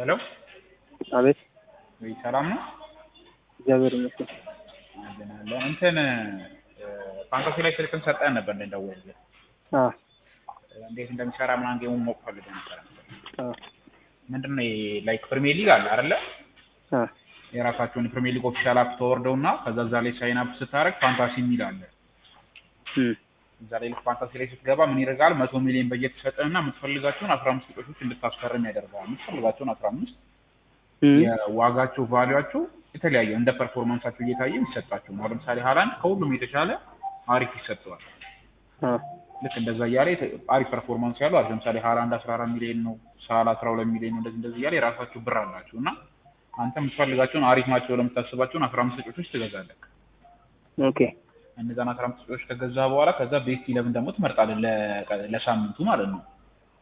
ሄሎ አቤት ወይ ሰላም ነው? እግዚአብሔር ይመስገን። አመሰግናለሁ። እንትን ፋንታሲ ላይ ስልክን ሰጠን ነበር እንደደወልልህ አ እንዴት እንደሚሰራ ምናምን ጌሙን ማወቅ ፈልገህ ነበር። አ ምንድን ነው ላይክ ፕሪሚየር ሊግ አለ አይደለ? አ የራሳቸውን የፕሪሚየር ሊግ ኦፊሻል አፕ ተወርደው እና ከዛ እዛ ላይ ሳይን አፕ ስታደርግ ፋንታሲ የሚል አለ። እም እዛ ላይ ልክ ፋንታሲ ላይ ስትገባ ምን ይደርጋል? መቶ ሚሊዮን በጀት ይሰጥህና የምትፈልጋቸውን አስራ አምስት ተጫዋቾች እንድታስፈርም ያደርጋል። የምትፈልጋቸውን አስራ አምስት እም የዋጋቸው ቫሊያቸው የተለያየ እንደ ፐርፎርማንሳቸው እየታየ ይሰጣቸው። አሁን ለምሳሌ ሃላንድ ከሁሉም የተሻለ አሪፍ ይሰጠዋል። አ ልክ እንደዛ እያለ የተ- አሪፍ ፐርፎርማንስ ያለው አለ። ለምሳሌ ሃላንድ 14 ሚሊዮን ነው፣ ሳላ 12 ሚሊዮን ነው። እንደዚህ እንደዚህ እያለ የራሳቸው ብር አላቸው እና አንተ የምትፈልጋቸውን አሪፍ ናቸው ለምታስባቸውን 15 ተጫዋቾች ትገዛለህ። ኦኬ እነዛን 15 ተጫዋቾች ከገዛ በኋላ ከዛ ቤስት ኢለቭን ደግሞ ትመርጣለህ ለ- ለሳምንቱ ማለት ነው።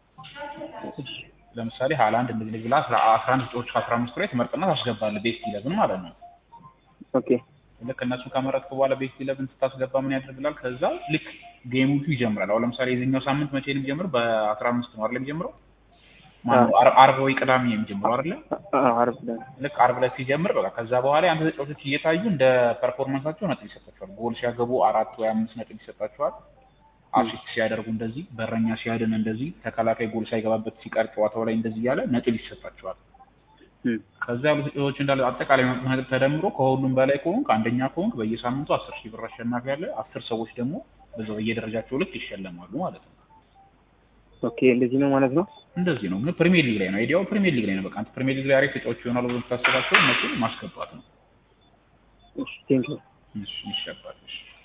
ለምሳሌ ሃላንድ እንደዚህ እንደዚህ ብላ 11 ተጫዋቾች ከ15 ላይ ትመርጥና ታስገባለህ ቤስት ኢለቭን ማለት ነው። ኦኬ ልክ እነሱን ከመረጥክ በኋላ ቤስት ኢለቭን ስታስገባ ምን ያደርግላል? ከዛ ልክ ጌሞቹ ይጀምራል። አሁን ለምሳሌ የዚህኛው ሳምንት መቼ ነው የሚጀምረው? በአስራ አምስት ነው አይደል የሚጀምረው? ማነው አር- አርብ ወይ ቅዳሜ ነው የሚጀምረው አይደለ? አ አርብ ላይ ልክ አርብ ላይ ሲጀምር በቃ ከዛ በኋላ የአንተ ተጫዋቾች እየታዩ እንደ ፐርፎርማንሳቸው ነጥብ ይሰጣቸዋል። ጎል ሲያገቡ አራት ወይ አምስት ነጥብ ይሰጣቸዋል። አሲስት ሲያደርጉ እንደዚህ፣ በረኛ ሲያድን እንደዚህ፣ ተከላካይ ጎል ሳይገባበት ሲቀር ጨዋታው ላይ እንደዚህ እያለ ነጥብ ይሰጣቸዋል። እም ከዛ ያሉ ተጫዋቾች እንዳለ አጠቃላይ መቶ ነጥብ ተደምሮ ከሁሉም በላይ ከሆንክ አንደኛ ከሆንክ በየሳምንቱ አስር ሺህ ብር አሸናፊ ያለ አስር ሰዎች ደግሞ በዛው በየደረጃቸው ልክ ይሸለማሉ ማለት ነው። ኦኬ እንደዚህ ነው ማለት ነው። እንደዚህ ነው። ግን ፕሪሚየር ሊግ ላይ ነው አይዲያው፣ ፕሪሚየር ሊግ ላይ ነው። በቃ አንተ ፕሪሚየር ሊግ ላይ አሪፍ ተጫዋች ይሆናሉ ብሎ የምታስባቸው እነሱን ማስገባት ነው። እሺ ቴንክ ዩ እሺ ይሸባል። እሺ